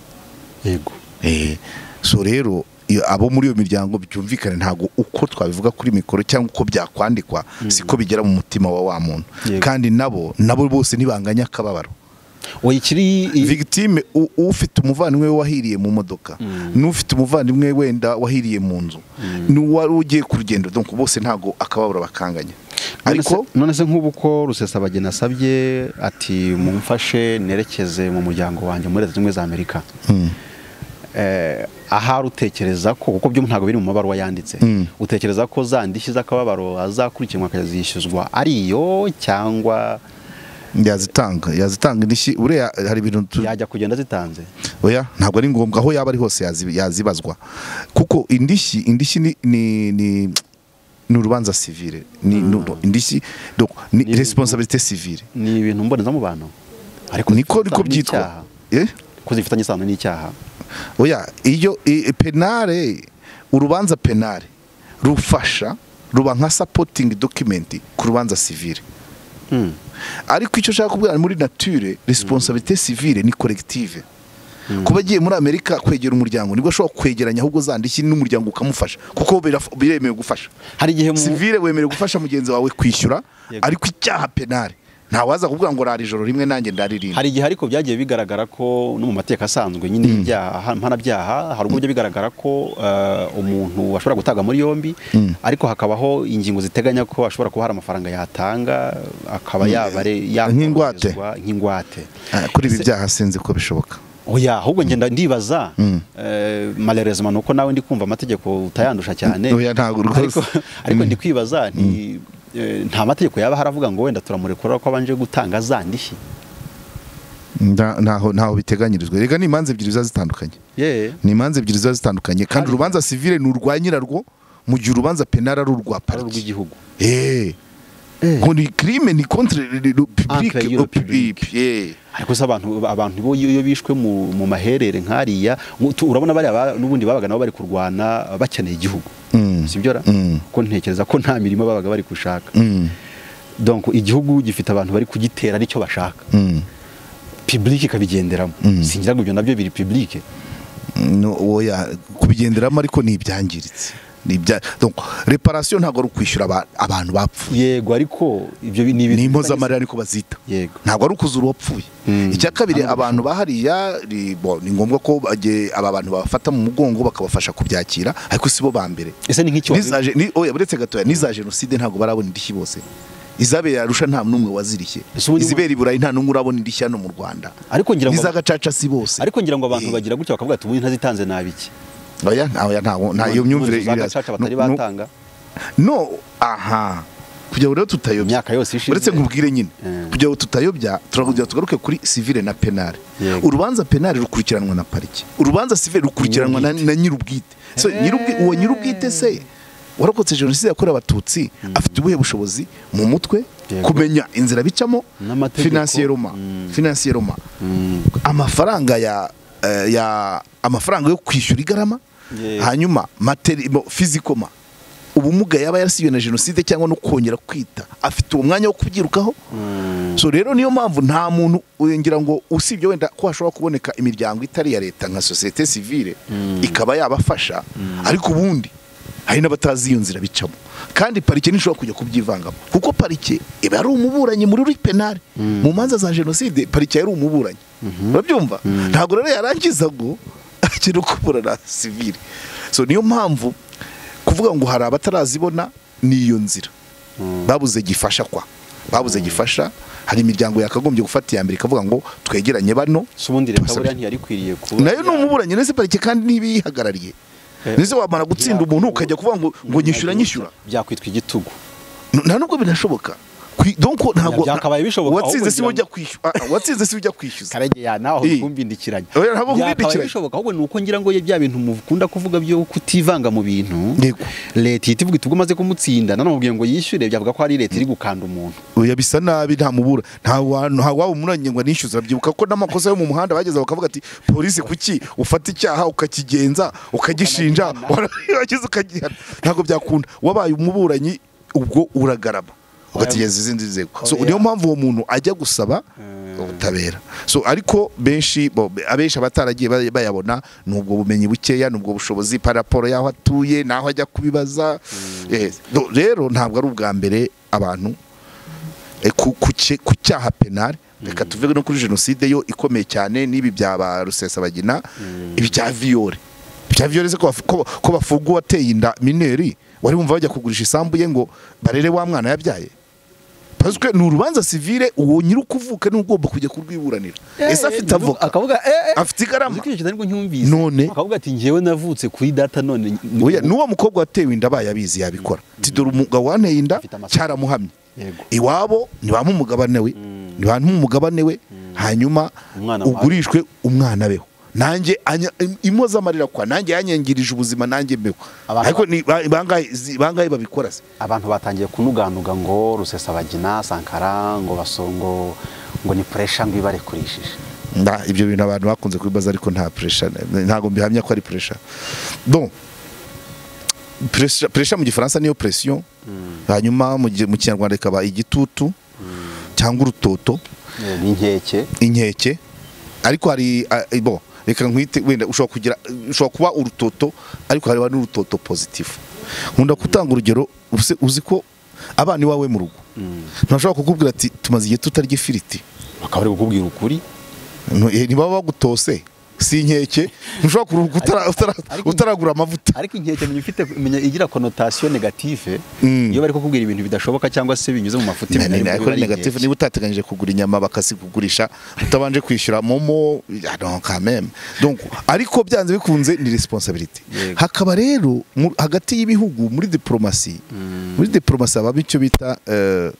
[SPEAKER 2] yego
[SPEAKER 1] Eh, so rero iyo- abo muri iyo miryango byumvikane ntabwo uko twabivuga kuri mikoro cyangwa uko byakwandikwa siko bigera mu mutima wa wa muntu
[SPEAKER 2] Yego.
[SPEAKER 1] kandi nabo nabo bose ntibanganya akababaro
[SPEAKER 2] oya ikiri
[SPEAKER 1] victime u- ufite umuvandimwe we wahiriye mu modoka n'ufite umuvandimwe we wenda wahiriye mu nzu n'uwari ugiye ku rugendo donc bose ntabwo akababaro bakanganya
[SPEAKER 2] none se-
[SPEAKER 1] ariko
[SPEAKER 2] none se nk'ubu ko rusesabagina asabye ati mumfashe nerekeze mu muryango wanjye muri leta zunze ubumwe za amerika
[SPEAKER 1] Mm.
[SPEAKER 2] eh, ahari utekereza ko kuko byo ntabwo biri mu mabaruwa yanditse
[SPEAKER 1] Mm.
[SPEAKER 2] utekereza ko za ndishyi z'akababaro azakurikiranwa akazishyuzwa ari iyo cyangwa
[SPEAKER 1] yazitanga yazitanga indishyi uriya hari ibintu tu-
[SPEAKER 2] yajya kugenda zitanze
[SPEAKER 1] oya ntabwo ari ngombwa aho yaba ari hose yazi- yazibazwa kuko indishyi indishyi ni ni ni ni urubanza civile ni ni- indishyi donc ni
[SPEAKER 2] Ni-
[SPEAKER 1] responsabilité civile
[SPEAKER 2] ni ibintu mbonezamubano ariko
[SPEAKER 1] niko
[SPEAKER 2] zifitanye
[SPEAKER 1] niko byitwa
[SPEAKER 2] n'icyaha.
[SPEAKER 1] eh
[SPEAKER 2] ko zifitanye isano n'icyaha
[SPEAKER 1] oya iyo i- i- penale urubanza penale rufasha ruba nka supporting document ku rubanza civile
[SPEAKER 2] Hmm.
[SPEAKER 1] ariko icyo ushaka kubwira muri nature responsabilité civile ni collective kuba agiye muri amerika kwegera umuryango nibwo ashobora kwegeranya ahubwo zandiki n'umuryango ukamufasha kuko biraf- biremewe gufasha
[SPEAKER 2] hari igihe mu
[SPEAKER 1] sivile wemerewe gufasha mugenzi wawe kwishyura
[SPEAKER 2] Yego.
[SPEAKER 1] ariko icyaha penale ntawaza kuvuga ngo rari ijoro rimwe nanjye ndaririndi
[SPEAKER 2] hari igihe ariko byagiye bigaragara ko no mu mateka asanzwe nyine y'ibyaha mpanabyaha hari ubwo bijya bigaragara ko eh, umuntu ashobora gutabwa muri yombi ariko hakabaho ingingo ziteganya ko ashobora kuba hari amafaranga yatanga akaba yaba ari-
[SPEAKER 1] Nk'ingwate.
[SPEAKER 2] yakoroherezwa nk'ingwate
[SPEAKER 1] Ah, kuri ibi
[SPEAKER 2] Ese-
[SPEAKER 1] byaha sinzi ko bishoboka
[SPEAKER 2] oya ahubwo ngenda ndibaza
[SPEAKER 1] Mm.
[SPEAKER 2] eh, malerezima ni uko nawe ndi kumva amategeko utayandusha cyane
[SPEAKER 1] Oya, ntabwo rwose.
[SPEAKER 2] ariko, ariko
[SPEAKER 1] Mm.
[SPEAKER 2] ndi kwibaza nti eh, nta mategeko yaba haravuga ngo wenda turamurekura ko abanje gutanga za ndishyi
[SPEAKER 1] Nta- ntaho ntaho biteganyirizwa rega ni imanza ebyiri ziba zitandukanye
[SPEAKER 2] yeah.
[SPEAKER 1] ni imanza ebyiri ziba zitandukanye kandi
[SPEAKER 2] Ari-
[SPEAKER 1] urubanza civile ni urwa nyirarwo mu gihe urubanza penale ari urwa
[SPEAKER 2] ari
[SPEAKER 1] pariki
[SPEAKER 2] urw'igihugu
[SPEAKER 1] Eh.
[SPEAKER 2] Eh.
[SPEAKER 1] ngo ni crime ni contre le- le- le public
[SPEAKER 2] Entre
[SPEAKER 1] au
[SPEAKER 2] le public.
[SPEAKER 1] public. Eh.
[SPEAKER 2] ariko se abantu abantu bo iyo iyo bishwe mu, mu maherere nk'ariya mu- tu- urabona bariya ba- n'ubundi babaga nabo bari kurwana bakeneye igihugu
[SPEAKER 1] Mm.
[SPEAKER 2] sibyo ra
[SPEAKER 1] Mm.
[SPEAKER 2] ko ntekereza ko nta mirimo babaga bari gushaka
[SPEAKER 1] Mm.
[SPEAKER 2] donc igihugu gifite abantu bari kugitera nicyo bashaka
[SPEAKER 1] Mm.
[SPEAKER 2] public ikabigenderamo
[SPEAKER 1] Mm.
[SPEAKER 2] singira ngo ibyo nabyo biri public
[SPEAKER 1] No, oya kubigenderamo ariko ni ibyangiritse ni ibya donc reparation ntabwo ari ukwishyura aba- abantu bapfuye
[SPEAKER 2] yego ariko ibyo ni
[SPEAKER 1] ni
[SPEAKER 2] ibintu
[SPEAKER 1] impozamarira niko bazita
[SPEAKER 3] yego
[SPEAKER 1] ntabwo ari ukuzura uwapfuye
[SPEAKER 3] Mm.
[SPEAKER 1] icya kabiri abantu bahariya ni bo, ni ngombwa ko bagiye- aba bantu babafata mu mugongo bakabafasha kubyakira ariko si bo ba mbere
[SPEAKER 2] ese ni nk'icyo
[SPEAKER 1] N'iza je- ni- oya buretse gatoya n'iza jenoside ntabwo barabona indishyi bose izabera arusha nta n'umwe wazirishye
[SPEAKER 2] Ese ubundi-
[SPEAKER 1] izibera i burayi nta n'umwe urabona indishyi hano mu rwanda
[SPEAKER 2] ariko ngira ngo
[SPEAKER 1] n'iza gacaca si bose
[SPEAKER 2] ariko ngira ngo abantu
[SPEAKER 1] Eh.
[SPEAKER 2] bagira gutya bakavuga ati ubundi ntazitanze nabiki
[SPEAKER 1] oya nta- oya, ntawo- nta iyo myumvire
[SPEAKER 2] za
[SPEAKER 1] iri-
[SPEAKER 2] gacaca batari
[SPEAKER 1] no- no-
[SPEAKER 2] batanga
[SPEAKER 1] no aha kugira ngo rero tutayobya
[SPEAKER 2] imyaka yose ishize
[SPEAKER 1] uretse nkubwire nyine
[SPEAKER 2] Mm.
[SPEAKER 1] kugira ngo tutayobya turakugira tugaruke kuri sivile na penale
[SPEAKER 2] Yego.
[SPEAKER 1] urubanza penale rukurikiranwa na parike urubanza sivile rukurikiranwa na na nyirubwite So, nyirubwi- uwo nyirubwite se warokotse jenoside yakorewe abatutsi afite ubuhe bushobozi mu mutwe
[SPEAKER 2] Yego.
[SPEAKER 1] kumenya inzira bicamo
[SPEAKER 2] N'amategeko.
[SPEAKER 1] finansiyeroma
[SPEAKER 2] Mm.
[SPEAKER 1] finansiyeroma
[SPEAKER 2] Mm.
[SPEAKER 1] amafaranga ya eh, ya amafaranga yo kwishyura igarama
[SPEAKER 2] Yego.
[SPEAKER 1] hanyuma materi- mo- fizikoma ubumuga yaba yarasiwe na jenoside cyangwa no kongera kwita afite uwo mwanya wo kubyirukaho so rero niyo mpamvu nta muntu ngira ngo usibye wenda ko hashobora kuboneka imiryango itari iya leta nka sosiyete sivile ikaba yabafasha ariko ubundi hari n'abatazi iyo nzira bicamo kandi parike ntishobora kujya kubyivangamo kuko parike iba ari umuburanyi muri ruri penale mu manza za jenoside parike yari umuburanyi urabyumva ntabwo rero yarangiza ngo akiri kuburana sivile so niyo mpamvu kuvuga ngo hari abatarazibona ni iyo nzira babuze gifasha kwa babuze gifasha hari imiryango yakagombye gufata iya mbere ikavuga ngo twegeranye bano
[SPEAKER 2] si ubundi leta
[SPEAKER 1] Tubasabye.
[SPEAKER 2] buriya ntiyarikwiriye kuba
[SPEAKER 1] nayo ni umuburanyi ndetse parike kandi ntibiyihagarariye
[SPEAKER 2] Eh,
[SPEAKER 1] ndetse wamara gutsinda umuntu ukajya kuvuga ngo ngo nyishyura nyishyura
[SPEAKER 2] byakwitwa igitugu
[SPEAKER 1] N- nta nubwo binashoboka Kwi- donc ntabwo
[SPEAKER 2] byakabaye bishoboka,
[SPEAKER 1] uwatsinze
[SPEAKER 2] ahubwo
[SPEAKER 1] si we ujya
[SPEAKER 2] ngira
[SPEAKER 1] kwishyura ah, ah, uwatsinze si we ujya kwishyuza
[SPEAKER 2] karegeya nawe
[SPEAKER 1] Eh.
[SPEAKER 2] nkumbindikiranye
[SPEAKER 1] Oya, ntabwo
[SPEAKER 2] byakabaye
[SPEAKER 1] nkumbindikiranye.
[SPEAKER 2] bishoboka ahubwo ni uko ngira ngo ye bya bintu mukunda kuvuga byo kutivanga mu bintu
[SPEAKER 1] Yego.
[SPEAKER 2] leta ihita ivuga iti ubwo umaze kumutsinda nanone mubwiye ngo yishyure byavuga ko hari leta iri gukanda umuntu
[SPEAKER 1] oya bisa nabi nta mubura nta wantu nta waba umuranyi ngo anishyuza byibuka ko n'amakosa yo mu muhanda bageze bakavuga ati polisi kuki ufata icyaha ukakigenza ukagishinja warangiza ukagihana ntabwo byakunda wabaye umuburanyi ubwo uragarama ugategereza izindi nzego so niyo mpamvu uwo muntu ajya gusaba ubutabera so ariko benshi bo- abenshi abataragiye bay- bayabona ni ubwo bumenyi bukeya ni ubwo bushobozi paraporo y'aho atuye n'aho ajya kubibaza Eh, do- rero ntabwo ari ubwa mbere abantu E, ku- ku cye- ku cyaha penal reka tuvuge no kuri jenoside yo ikomeye cyane n'ibi bya ba rusesabagina ibi bya viyore bya viyore se ko baf- ko- ko bafunga uwateye inda mineri wari wumva bajya kugurisha isambu ye ngo barere wa mwana yabyaye paswe ni urubanza sivile uwo nyiri ukuvuka niwe ugomba kujya kurwiburanira ese afite avoka
[SPEAKER 2] akavuga
[SPEAKER 1] afite igarama
[SPEAKER 2] icyo kintu ariko ncyumvise
[SPEAKER 1] None?
[SPEAKER 2] akavuga ati njyewe navutse kuri data none
[SPEAKER 1] Oya, n'uwo mukobwa watewe inda abaye abizi yabikora Ati, dore umugabo wanteye inda
[SPEAKER 2] Afite amasomo.
[SPEAKER 1] cyaramuhamye
[SPEAKER 2] Yego.
[SPEAKER 1] iwabo ntibampa umugabane we ntibamuha umugabane we hanyuma
[SPEAKER 2] Umwana
[SPEAKER 1] ugurishwe umwana beho nanjye anya- im- impozamarira kwa nanjye yanyangirije ubuzima nanjye mbeho
[SPEAKER 2] Abantu-
[SPEAKER 1] ariko ni- ba- bangahe zi- bangahe babikora se
[SPEAKER 2] abantu batangiye kunuganuga ngo rusesabagina sankara ngo basongo ngo ni puresha ngo ibarekurishije
[SPEAKER 1] Nda, ibyo bintu abantu bakunze kubibaza ariko nta pressure ntabwo mbihamya ko ari pressure bon pressure pressure mu gifaransa niyo pression hanyuma mu gi- mu kinyarwanda ikaba igitutu cyangwa urutoto
[SPEAKER 2] n'inkeke
[SPEAKER 1] inkeke ariko hari ah, eh, bon reka nkwite wenda ushobora kugira ushobora kuba urutoto ariko hariba n'urutoto positif nkunda gutanga urugero uzi- uzi ko abana iwawe mu rugo ntashobora kukubwira ati tumaze igihe tutarya ifiriti
[SPEAKER 2] bakaba bari kukubwira ukuri
[SPEAKER 1] No, eh, ntibaba bagutose si inkeke ntushobora kuruhuka utara- utara-
[SPEAKER 2] ariko-
[SPEAKER 1] utaragura amavuta
[SPEAKER 2] ariko inkeke menya ifite menya igira konotasiyo negative
[SPEAKER 1] Mm.
[SPEAKER 2] iyo bari kukubwira ibintu bidashoboka cyangwa se binyuze mu mafuti
[SPEAKER 1] Ne- ne- ne- ariko negative niba utateganyije kugura inyama bakazikugurisha utabanje kwishyura momo ah, non, quand même. Donc, ariko byanze bikunze ni responsabilité
[SPEAKER 2] Yego.
[SPEAKER 1] hakaba rero mu- hagati y'ibihugu muri diplomasi muri diplomasi habamo icyo bita eh,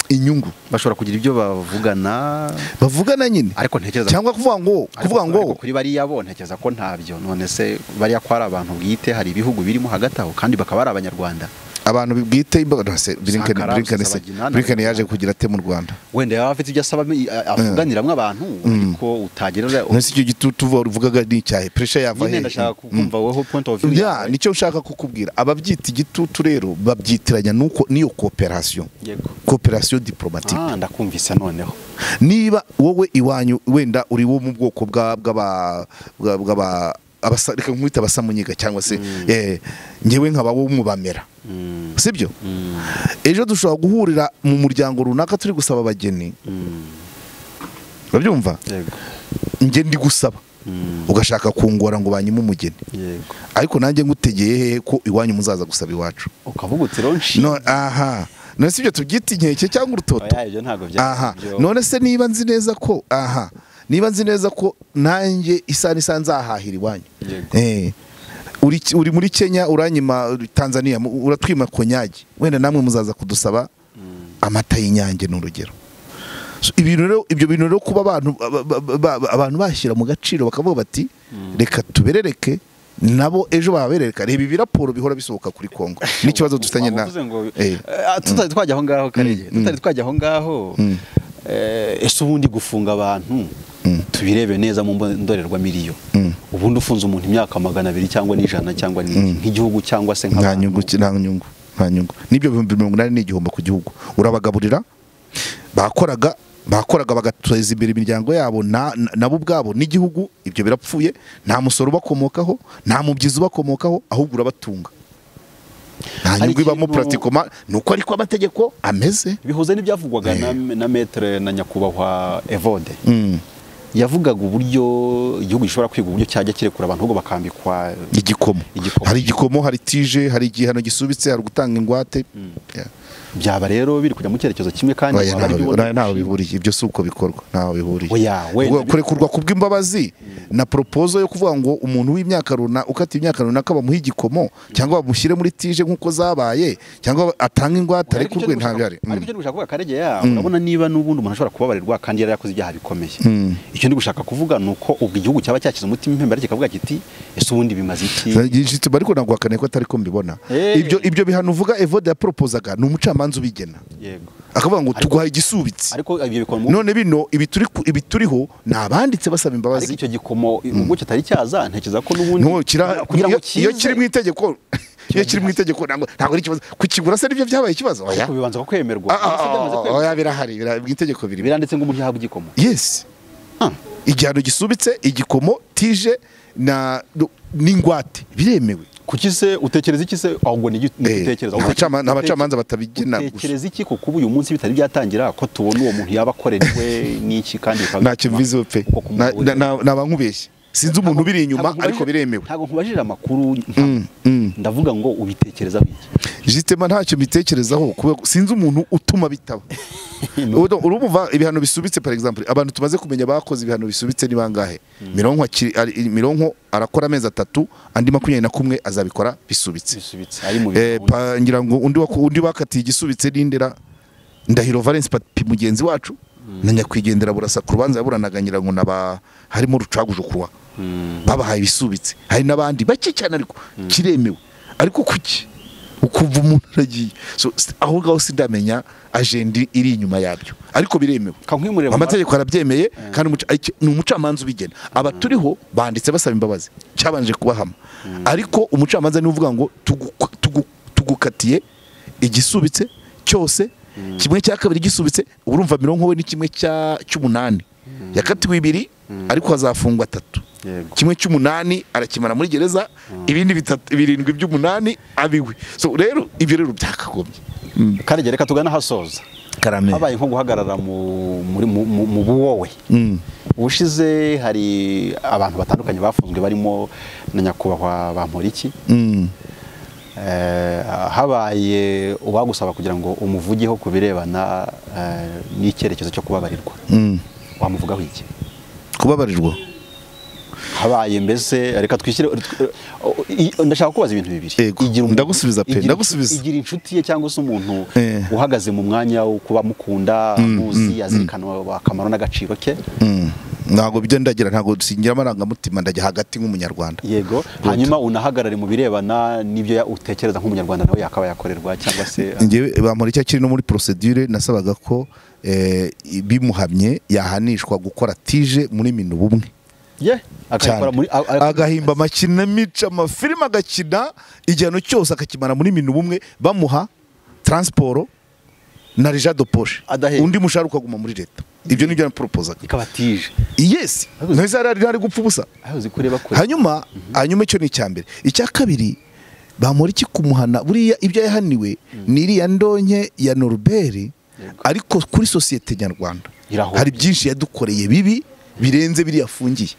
[SPEAKER 1] inyungu
[SPEAKER 2] bashobora kugira ibyo bavugana
[SPEAKER 1] bavugana nyine
[SPEAKER 2] ariko ntekereza
[SPEAKER 1] cyangwa kuvuga ngo
[SPEAKER 2] ariko-
[SPEAKER 1] kuvuga ngo
[SPEAKER 2] ariko kuri bariya bo ntekereza ko ntabyo none se bariya ko ari abantu bwite hari ibihugu birimo hagati aho kandi bakaba ari abanyarwanda
[SPEAKER 1] abantu bwite imbaga no, se, Blinken
[SPEAKER 2] Sankara,
[SPEAKER 1] Blinken se-
[SPEAKER 2] Rusesabagina,
[SPEAKER 1] Blinken yaje
[SPEAKER 2] Nabagana.
[SPEAKER 1] kugira ate mu Rwanda
[SPEAKER 2] wenda yaba afite ibyo asaba mi- a- avuganiramo abantu ariko utagerera
[SPEAKER 1] nasi icyo gitutu uvuga- uvugaga ni icyahe pressure yava
[SPEAKER 2] nyine
[SPEAKER 1] hehe
[SPEAKER 2] ndashaka
[SPEAKER 1] Mm.
[SPEAKER 2] kumva wowe point of view
[SPEAKER 1] ya nicyo nshaka kukubwira ababyita igitutu rero babyitiranya nuko niyo cooperation
[SPEAKER 2] Yego.
[SPEAKER 1] cooperation diplomatique
[SPEAKER 2] Ah, ndakumvise noneho
[SPEAKER 1] niba wowe iwanyu wenda uri wo mu bwoko bwa- bw'aba bwa- bw'aba abasa reka nkwita abasamunyiga cyangwa se eh, njyewe nkaba w'umubamera sibyo ejo dushobora guhurira mu muryango runaka turi gusaba abageni urabyumva
[SPEAKER 4] yego
[SPEAKER 1] njye ndi gusaba ugashaka kungora ngo banyime umugeni
[SPEAKER 4] yego
[SPEAKER 1] ariko nanjye ngutegeye hehe ko iwanyu muzaza gusaba iwacu
[SPEAKER 2] ukavuga uti ronshi
[SPEAKER 1] No- aha none si ibyo tubyita inkeke cyangwa urutoto
[SPEAKER 2] oya ibyo ntabwo bya
[SPEAKER 1] aha
[SPEAKER 2] byo-
[SPEAKER 1] none se niba nzi neza ko aha niba nzi neza ko nanjye isa n'isa nzahahira iwanyu
[SPEAKER 2] Yego.
[SPEAKER 1] Eh. uri uri muri kenya uranyima tanzania mu- uratwima konyagi wenda namwe muzaza kudusaba amata y'inyange ni urugero So, ibintu rero- ibyo bintu rero kuba abantu ba- ba- ba- abantu bashyira mu gaciro bakavuga bati reka tuberereke nabo ejo baberereka reba ibiraporo bihora bisohoka kuri kongo n'ikibazo dufitanye na
[SPEAKER 2] Wavuze ngo,
[SPEAKER 1] Eh.
[SPEAKER 2] eh, tutari twajya aho ngaho karege
[SPEAKER 1] Mm,
[SPEAKER 2] tutari
[SPEAKER 1] mm.
[SPEAKER 2] twajya aho ngaho
[SPEAKER 1] Mm.
[SPEAKER 2] eh, ese ubundi gufunga abantu
[SPEAKER 1] Mm.
[SPEAKER 2] tubirebe neza mu mbo- ndorerwamo iriyo
[SPEAKER 1] Mm.
[SPEAKER 2] ubundi ufunze umuntu imyaka magana abiri cyangwa n'ijana cyangwa ni- nk'igihugu cyangwa se
[SPEAKER 1] nta
[SPEAKER 2] nk'abantu.
[SPEAKER 1] nyungu ki- nta nyungu nta nyungu n'ibyo bihumbi mirongo inani ni igihombo ku gihugu urabagaburira bakoraga bakoraga bagateza imbere imiryango yabo na- na- nabo ubwabo n'igihugu ibyo birapfuye nta musoro ubakomokaho nta mubyizi ubakomokaho ahubwo urabatunga nta
[SPEAKER 2] Hari
[SPEAKER 1] nyungu ibamo
[SPEAKER 2] ikintu-
[SPEAKER 1] puratikoma ni uko ariko amategeko ameze
[SPEAKER 2] bihuze n'ibyavugwaga na, na metere na nyakubahwa evode yavugaga uburyo igihugu gishobora kwiga uburyo cyajya kirekura abantu ahubwo bakambikwa
[SPEAKER 1] igikomo
[SPEAKER 2] Igikomo.
[SPEAKER 1] hari igikomo hari tije hari igihano gisubitse hari gutanga ingwate Yeah.
[SPEAKER 2] byaba rero biri kujya mu cyerekezo kimwe kandi
[SPEAKER 1] Oya,
[SPEAKER 2] waba ari
[SPEAKER 1] ntaho bi-
[SPEAKER 2] bibona
[SPEAKER 1] oya, ntaho bihuriye ibyo si uko bikorwa ntaho bihuriye
[SPEAKER 2] Oya, wenda
[SPEAKER 1] Ubwo kurekurwa ku bw'imbabazi na propozo yo kuvuga ngo umuntu w'imyaka runaka ukata imyaka runaka bamuhe igikomo cyangwa bamushyire muri tije nk'uko zabaye cyangwa atanga ingwate
[SPEAKER 2] Ariko
[SPEAKER 1] ariko urwe
[SPEAKER 2] icyo
[SPEAKER 1] nta
[SPEAKER 2] ndushaka-
[SPEAKER 1] bihari
[SPEAKER 2] ariko icyo ndi gushaka kuvuga karege ya urabona niba n'ubundi umuntu ashobora kubabarirwa kandi yari yakoze ibyaha bikomeye icyo ndi gushaka kuvuga ni uko ubwo igihugu cyaba cyakize umutima imbere ariko kikavuga kiti ese ubundi bimaze iki
[SPEAKER 1] Igishitsi ariko nagwakaniye ko atari ko mbibona
[SPEAKER 2] Eh.
[SPEAKER 1] ibyo ibyo bihano uvuga Evode yapropozaga ni umucamanza ubigena
[SPEAKER 2] yego
[SPEAKER 1] akavuga ngo tuguhaye igisubitsi
[SPEAKER 2] ariko ibyo bikora mu
[SPEAKER 1] none bino ibi turi ku- ibi turiho ni abanditse basaba
[SPEAKER 2] ariko
[SPEAKER 1] imbabazi
[SPEAKER 2] icyo gikomo ubwo kitari cyaza ntekereza ko n'ubundi
[SPEAKER 1] ntukira
[SPEAKER 2] kugira ngo
[SPEAKER 1] iyo- iyo
[SPEAKER 2] kize,
[SPEAKER 1] kiri mu itegeko iyo kiri mu itegeko ntabwo ntabwo ari ikibazo kukigura se nibyo byabaye ikibazo oya
[SPEAKER 2] ariko bibanza ko kwemerwa
[SPEAKER 1] Ah, ah,
[SPEAKER 2] Ese byamaze
[SPEAKER 1] ah,
[SPEAKER 2] kwemerwa?
[SPEAKER 1] oya birahari bira- mu itegeko biri
[SPEAKER 2] biranditse ngo umuntu yahabwa igikomo
[SPEAKER 1] yes
[SPEAKER 2] Ah.
[SPEAKER 1] igihano gisubitse igikomo tije na no- n'ingwate biremewe
[SPEAKER 2] kuki se utekereza iki se ahubwo ni
[SPEAKER 1] Eh,
[SPEAKER 2] igitekerezo
[SPEAKER 1] ni abacama- ni abacamanza batabigena gusa
[SPEAKER 2] utekereza iki ko kuba uyu munsi bitari byatangira ko tubona uwo muntu yaba akorerwe n'iki kandi bikaba
[SPEAKER 1] ntacyo
[SPEAKER 2] bituma
[SPEAKER 1] mvizeho pe
[SPEAKER 2] uko kumuhurira.
[SPEAKER 1] naba nkubeshye sinzi umuntu ubiri inyuma
[SPEAKER 2] Ntabwo
[SPEAKER 1] ariko
[SPEAKER 2] nkubajije-
[SPEAKER 1] biremewe
[SPEAKER 2] ntabwo nkubajije amakuru ntabwo. ndavuga ngo ubitekereza biki
[SPEAKER 1] jitema ntacyo mbitekerezaho kubera ko sinzi umuntu utuma bitaba Ubu- urumva ibihano bisubitse par exemple abantu tumaze kumenya bakoze ibihano bisubitse ni bangahe mironko akiri- ari- mironko arakora amezi atatu andi makumyabiri na kumwe azabikora bisubitse
[SPEAKER 2] bisubitse ari mu
[SPEAKER 1] Eh,
[SPEAKER 2] bintu
[SPEAKER 1] pa- ngira ngo undi waku- undi bakatiye igisubitse n'indera ndahiro valence papi mugenzi wacu na nyakwigendera burasa ku rubanza yaburanaga ngira ngo naba harimo rucagujukurwa babahaye ibisubitse hari n'abandi bake cyane ariko kiremewe ariko kuki ukumva umuntu aragiye so, s- aho ngaho sindamenya ajendi iri inyuma yabyo ariko biremewe
[SPEAKER 2] kankwimurira mu
[SPEAKER 1] amategeko arabyemeye kandi umuca- iki- ni umucamanza ubigena abaturiho banditse basaba imbabazi cyabanje kubahama ariko umucamanza niwe uvuga ngo tugu- tugu- tugukatiye igisubitse cyose kimwe cya kabiri gisubitse urumva mironko we ni kimwe cya- cy'umunani yakatiwe ibiri ariko hazafungwa atatu
[SPEAKER 2] Yego.
[SPEAKER 1] kimwe cy'umunani arakimara muri gereza ibindi bitatu birindwi by'umunani abiwe so rero ibyo rero byakagombye
[SPEAKER 2] karege reka tugana ahasoza
[SPEAKER 1] karame
[SPEAKER 2] habaye nko guhagarara mu muri mu, mu, mu buwowe ubushize hari abantu batandukanye bafunzwe barimo na nyakubahwa bamporiki Eh, habaye uwagusaba kugira ngo umuvugeho ku birebana eh, n'icyerekezo cyo kubabarirwa wamuvugaho iki
[SPEAKER 1] kubabarirwa
[SPEAKER 2] habaye mbese reka twishyire tw- i- ndashaka kubaza ibintu bibiri
[SPEAKER 1] Yego,
[SPEAKER 2] umuntu-
[SPEAKER 1] ndagusubiza pe,
[SPEAKER 2] igira inshu-
[SPEAKER 1] ndagusubiza.
[SPEAKER 2] igira inshuti ye cyangwa se umuntu
[SPEAKER 1] Eh.
[SPEAKER 2] uhagaze mu mwanya wo kuba amukunda amuzi azirikana akamaro n'agaciro ke
[SPEAKER 1] ntabwo bijya ndagira ntabwo singira amarangamutima ndajya hagati nk'umunyarwanda
[SPEAKER 2] yego hanyuma unahagarare mu birebana n'ibyo ya- utekereza nk'umunyarwanda nawe yakaba yakorerwa cyangwa se
[SPEAKER 1] ngewe bamuri icyo kiri no muri procedure nasabaga ko eh, bimuhamye yahanishwa gukora tije muri minu bumwe
[SPEAKER 2] ye
[SPEAKER 1] cyane
[SPEAKER 2] akabikora muri a- a-
[SPEAKER 1] agahimba amakinamico amafilime agakina igihano cyose akakimara muri minu bumwe bamuha taransiporo na rija do poshe
[SPEAKER 2] Adahembwa.
[SPEAKER 1] undi mushahara ukaguma muri leta ibyo ni byo yaporopozaga
[SPEAKER 5] ikabatije
[SPEAKER 1] yesi ntizo yari ari gupfa ubusa
[SPEAKER 5] aho uzi ko ureba kure
[SPEAKER 1] hanyuma hanyuma icyo ni icya mbere icya kabiri bamura iki kumuhana buriya ibyo yahaniwe ni iriya ndonke ya noruberi ariko kuri sosiyete nyarwanda
[SPEAKER 5] Irahombye.
[SPEAKER 1] hari byinshi yadukoreye bibi birenze biriya afungiye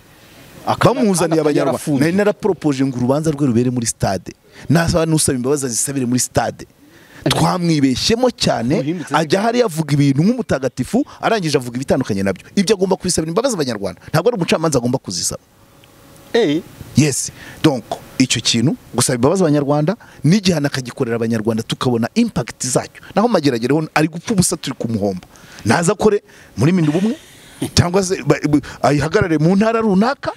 [SPEAKER 5] Akana-
[SPEAKER 1] bamuzaniye
[SPEAKER 5] akana kari
[SPEAKER 1] abanyarwanda
[SPEAKER 5] yarafungiye.
[SPEAKER 1] nari naraporopoje ngo urubanza rwe rubere muri stade nta n'usaba imbabazi azisabire muri stade twamwibeshyemo cyane
[SPEAKER 5] Uhindutse
[SPEAKER 1] ajya hariya avuga ibintu nk'umutagatifu arangije avuga ibitandukanye nabyo ibyo agomba kubisabira imbabazi abanyarwanda ntabwo ari umucamanza agomba kuzisaba
[SPEAKER 5] Eh,
[SPEAKER 1] yes donc icyo kintu gusaba imbabazi abanyarwanda n'igihano akagikorera abanyarwanda tukabona impact zacyo naho mageragere ho ari gupfa ubusa turi kumuhomba naza akore muri mindi ubumwe cyangwa se ba- bu- ayihagarare mu ntara runaka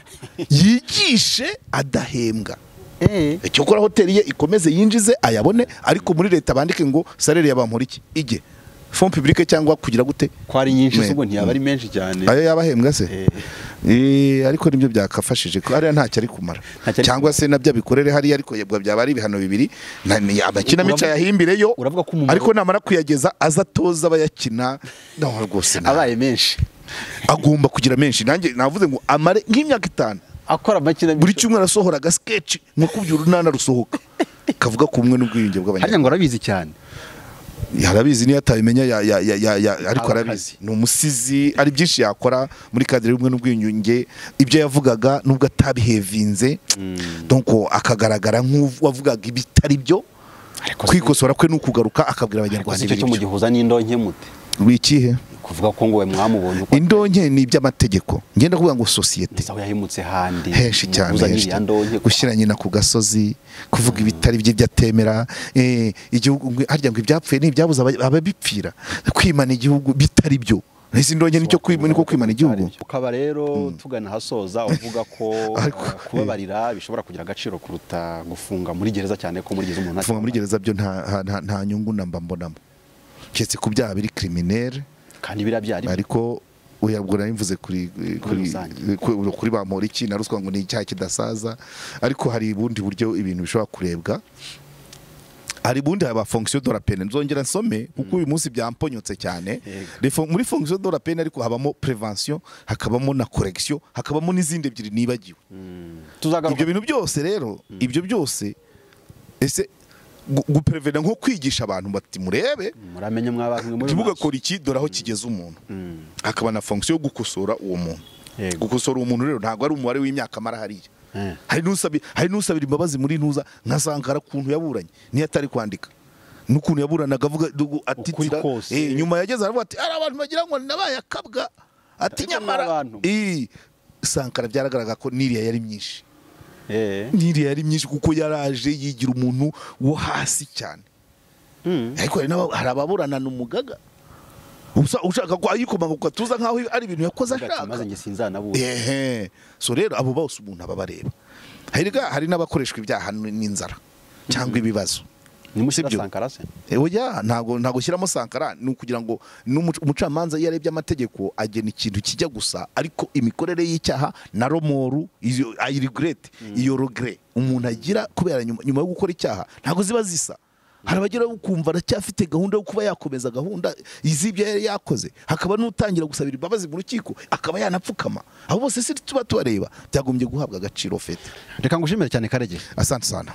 [SPEAKER 1] yigishe adahembwa
[SPEAKER 5] eh.
[SPEAKER 1] icyo kora hoteli ye ikomeze yinjize ayabone ariko muri leta bandike ngo salere yabamura iki ijye fond publique cyangwa kugira gute
[SPEAKER 5] ko ari nyinshi
[SPEAKER 1] Me-
[SPEAKER 5] zubwo ntiyaba ari menshi cyane
[SPEAKER 1] ayo yabahembwa se
[SPEAKER 5] Eh.
[SPEAKER 1] Eh, ariko nibyo byakafashije ko hariya ntacyo ari kumara
[SPEAKER 5] Ntacyo ari
[SPEAKER 1] cyangwa se nabyo abikorere hariya ariko yabwa byaba ari ibihano bibiri nta- ni- amakinamico
[SPEAKER 5] Uravuga-
[SPEAKER 1] ayahimbireyo
[SPEAKER 5] uravuga ko umumaro-
[SPEAKER 1] ariko namara kuyageza aza atoza abayakina no rwose nta-
[SPEAKER 5] abaye menshi
[SPEAKER 1] agomba kugira menshi nanjye navuze ngo amare nk'imyaka itanu
[SPEAKER 5] akora
[SPEAKER 1] buri
[SPEAKER 5] amakinamico
[SPEAKER 1] cyumweru asohora agasikeci nko kubyura urunana rusohoka kavuga ku bumwe n'ubwiyunge
[SPEAKER 5] harya
[SPEAKER 1] bw'abanyarwanda
[SPEAKER 5] ngo arabizi cyane
[SPEAKER 1] arabizi niyo atabimenya ya- ya- ya- ya- ya- ariko
[SPEAKER 5] Aba
[SPEAKER 1] arabizi
[SPEAKER 5] akazi.
[SPEAKER 1] ni umusizi ari byinshi yakora muri kadire y'ubumwe n'ubwiyunge ibyo yavugaga nubwo atabihevinze donc akagaragara nk'uwavugaga ibitari byo
[SPEAKER 5] ariko
[SPEAKER 1] kwikosora kwe ni ukugaruka akabwira abanyarwanda
[SPEAKER 5] icyo cyo
[SPEAKER 1] ibiri byo.
[SPEAKER 5] mugihuza n'indonke mute
[SPEAKER 1] wikihe
[SPEAKER 5] kuvuga ko ngo we mwamubonye uko
[SPEAKER 1] indonke ni iby'amategeko ngenda kuvuga ngo sosiyete
[SPEAKER 5] aho yahimutse handi
[SPEAKER 1] henshi cyane
[SPEAKER 5] muhuza
[SPEAKER 1] henshi
[SPEAKER 5] n'iriya
[SPEAKER 1] cyane.
[SPEAKER 5] ndonke
[SPEAKER 1] gushyira nyina ku gasozi kuvuga ibitari bye ibyo atemera eh, igihugu ngo- harya ngo ibyapfuye ni ibyabuze aba- ababipfira kwimana igihugu bitari byo izi ndonke nicyo kwi- niko kwimana igihugu
[SPEAKER 5] ukaba rero tugana ahasoza uvuga ko
[SPEAKER 1] Ariko-
[SPEAKER 5] eh, kubabarira bishobora kugira agaciro kuruta gufunga muri gereza cyane ko muri gereza umuntu
[SPEAKER 1] kufunga muri gereza byo nta- nta- nta- nta nyungu namba mbonamo keretse ku byaha biri criminel
[SPEAKER 5] kandi biriya byari
[SPEAKER 1] ariko uyabwo nabivuze kuri kuri
[SPEAKER 5] rusange.
[SPEAKER 1] kuri- kuri ba Moriki na ruswa ngo ni icyaha kidasaza ariko hari ubundi buryo ibintu bishobora kurebwa hari ubundi haba fonction de la peine nzongera nsome kuko uyu munsi byamponyotse cyane
[SPEAKER 5] Yego.
[SPEAKER 1] Les fon- muri fonction de la peine ariko habamo prevention hakabamo na correction hakabamo n'izindi ebyiri nibagiwe ibyo
[SPEAKER 5] tuzagaruka
[SPEAKER 1] bintu byose rero ibyo byose ese gu- guprevena nko kwigisha abantu bati murebe
[SPEAKER 5] muramenye mw'abantu mwe muri maso.
[SPEAKER 1] ntibugakora iki dore aho kigeze umuntu
[SPEAKER 5] Mm.
[SPEAKER 1] hakaba na fonction yo gukosora uwo muntu
[SPEAKER 5] Yego.
[SPEAKER 1] gukosora uwo muntu rero ntabwo ari umubare w'imyaka amara hariya
[SPEAKER 5] Eh.
[SPEAKER 1] hari n'usabi- hari n'usabira imbabazi muri ntuza nka Sankara kuntu yaburanye niyo atari kwandika n'ukuntu yaburanaga avuga dugu- atitira
[SPEAKER 5] kose.
[SPEAKER 1] eh, nyuma yageze aravuga ati ari abantu bagira ngo nabaye akabwa ati
[SPEAKER 5] Ariko ni
[SPEAKER 1] nyamara
[SPEAKER 5] abantu.
[SPEAKER 1] Eh, Sankara byaragaragara ko n'iriya yari myinshi
[SPEAKER 5] Eh.
[SPEAKER 1] n'iriya yari myinshi kuko yaraje yigira umuntu wo hasi cyane
[SPEAKER 5] Mm.
[SPEAKER 1] ariko hari n'aba- hari ababurana n'umugaga Usa- ushaka ko ayikomanga ku gatuza nk'aho ari ibintu yakoze
[SPEAKER 5] Uvuga ati,
[SPEAKER 1] ashaka
[SPEAKER 5] maze njye sinzanabura
[SPEAKER 1] ehe so rero abo bose umuntu aba abareba herega hari n'abakoreshwa ibyaha n- n'inzara cyangwa ibibazo
[SPEAKER 5] nimushyira
[SPEAKER 1] sibyo.
[SPEAKER 5] sankara se
[SPEAKER 1] Eh, oya ntabwo ntabwo ushyiramo sankara ni ukugira ngo n'umuc- umucamanza iyo arebye amategeko agena ikintu kijya gusa ariko imikorere y'icyaha na romoru iyo- ayi regret iyo regret umuntu agira kubera nyuma nyuma yo gukora icyaha ntabwo ziba zisa hari abagera ukumva aracyafite gahunda yo kuba yakomeza gahunda iz'ibyo yari yakoze hakaba n'utangira gusabira imbabazi mu rukiko akaba yanapfukama abo bose si tuba tubareba byagombye guhabwa agaciro fete
[SPEAKER 2] reka ngushimire cyane karege
[SPEAKER 1] asante sana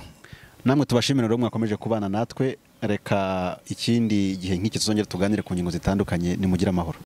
[SPEAKER 2] namwe tubashimira rero mwakomeje kubana natwe reka ikindi gihe nk'iki tuzongere tuganire ku ngingo zitandukanye nimugire amahoro